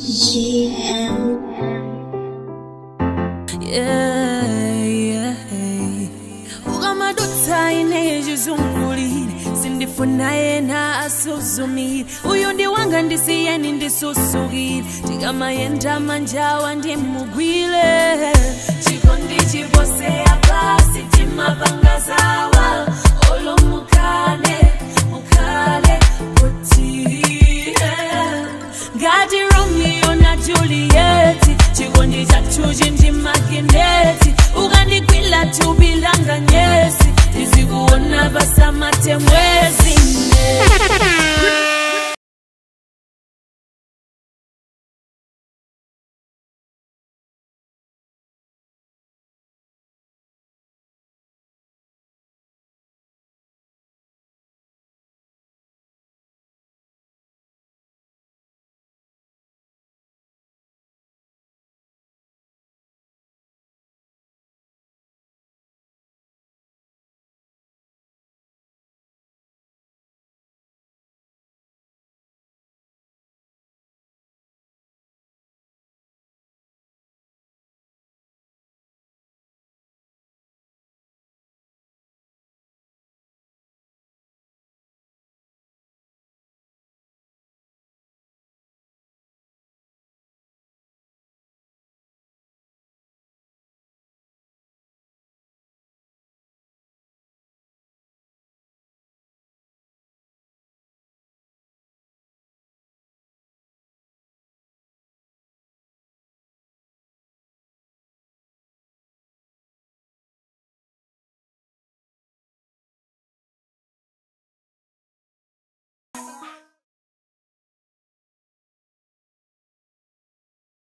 GM. Yeah, yeah. ukamadutsa ine chizungulire sindifuna yena asuzumire uyu ndi wanga ndisiyeni ndisusukire tikamayenda manjawa ndimugwire chikondi chiposeya pasi timapangazawa olo mukale mukale kuti ngati romeo na julieti chikondi chathu chindi makineti ukandigwila thupi langa nyesi tizikuona pasamate mwezi ne